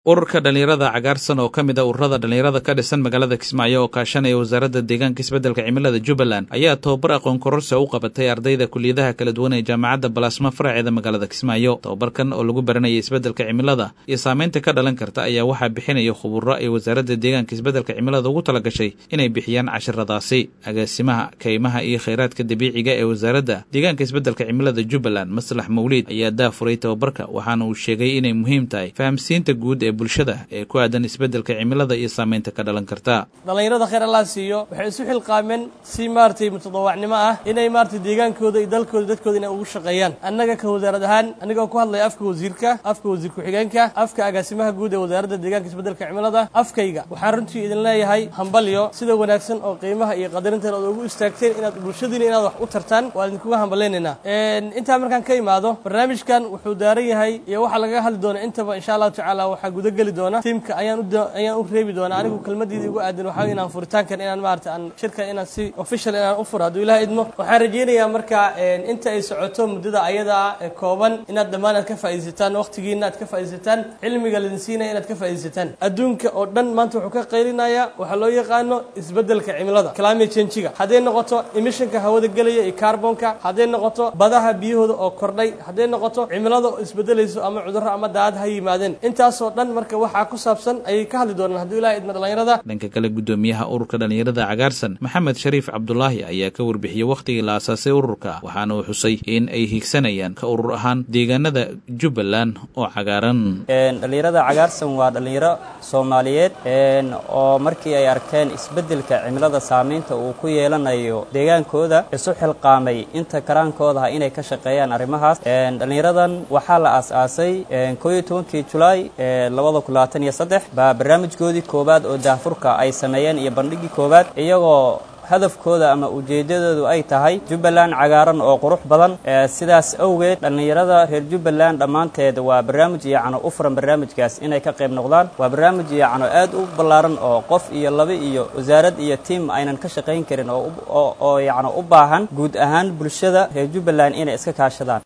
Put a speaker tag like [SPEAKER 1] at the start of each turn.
[SPEAKER 1] ururka dhallinyarada cagaarsan oo ka mid a ururada dhallinyarada ka dhisan magaalada kismaayo oo kaashanaya wasaaradda deegaanka isbeddelka cimilada jubbaland ayaa tobabar aqoon kororsa u qabatay ardayda kuliyadaha kala duwan ee jaamacadda balaasma faraceeda magaalada kismaayo tobabarkan oo lagu baranaya isbeddelka cimilada iyo saamaynta ka dhalan karta ayaa waxaa bixinaya khuburo ay wasaaradda deegaanka isbeddelka cimilada ugu tala gashay inay bixiyaan cashiradaasi agaasimaha kaymaha iyo khayraadka dabiiciga ee wasaaradda deegaanka isbeddelka cimilada jubbaland maslax mawliid ayaa daafuray tobabarka waxaana uu sheegay inay muhiim tahay fahamsiinta guud bulshada ee ku aadan isbeddelka cimilada iyo saamaynta ka dhalan karta
[SPEAKER 2] dhallinyarada khayr allah siiyo waxay isu xilqaameen si maaragtay mutadawacnimo ah inay maaragtay deegaankooda iyo dalkooda dadkooda inay ugu shaqeeyaan annaga ka wasaarad ahaan anigoo ku hadlaya afka wasiirka afka wasiir ku-xigeenka afka agaasimaha guud ee wasaaradda deegaanka isbeddelka cimilada afkayga waxaan runtii idin leeyahay hambalyo sida wanaagsan oo qiimaha iyo qadarinteena ood ugu istaagteen inaad bulshadiina inaad wax u tartaan waa idinkuga hambalaynaynaa intaa markaan ka imaado barnaamijkan wuxuu daaran yahay iyo waxaa lagaga hadli doona intaba insha allahu tacaala waxaa gudageli doona tiimka ayaan ayaan u reebi doona anigu kelmadiida igu aadan waxaa inaan furitaankan inaan maarata aan shirkan inaan si official inaan u furo hadduu ilaha idmo waxaan rajaynayaa marka inta ay socoto muddada ayadaa kooban inaad dhammaan aad ka faa'iidaysataan waqtigiina aad ka faa'iidaysataan cilmiga laidin siinaya inaad ka faa'iidaysataan adduunka oo dhan maanta wuxuu ka qaylinayaa waxaa loo yaqaano isbeddelka cimilada climate change-ga hadday noqoto emissionka hawada gelaya iyo carbonka hadday noqoto badaha biyahooda oo kordhay hadday noqoto cimilada oo isbedelayso ama cudurro ama daad ha yimaadeen intaasoo dhan marka waxaa ku saabsan ayay ka hadli doonaan hadduu ilaha idma dhallinyarada
[SPEAKER 1] dhanka kale guddoomiyaha ururka dhallinyarada cagaarsan maxamed shariif cabdulaahi ayaa ka warbixiyey wakhtigii la aasaasay ururka waxaana uu xusay in ay higsanayaan ka urur ahaan deegaanada jubbaland oo cagaaran
[SPEAKER 3] dhallinyarada cagaarsan waa dhallinyaro soomaaliyeed oo markii ay arkeen isbeddelka cimilada saamaynta uu ku yeelanayo deegaankooda isu xilqaamay inta karaankoodaha inay ka shaqeeyaan arrimahaas dhallinyaradan waxaa la aas-aasay kooiyo tobankii julaay labada kun labaatan iyo saddex baa barnaamijkoodii koowaad oo daahfurka ay sameeyeen iyo bandhigii koowaad iyagoo hadafkooda ama ujeeddadoodu ay tahay jubbaland cagaaran oo qurux badan sidaas awgeed dhallinyarada reer jubbaland dhammaanteed waa barnaamij yacno u furan barnaamijkaas inay ka qayb noqdaan waa barnaamij yacno aad u ballaaran oo qof iyo laba iyo wasaarad iyo tiim aynan ka shaqayn karin oo oo yacno u baahan guud ahaan bulshada reer jubbaland inay iska kaashadaan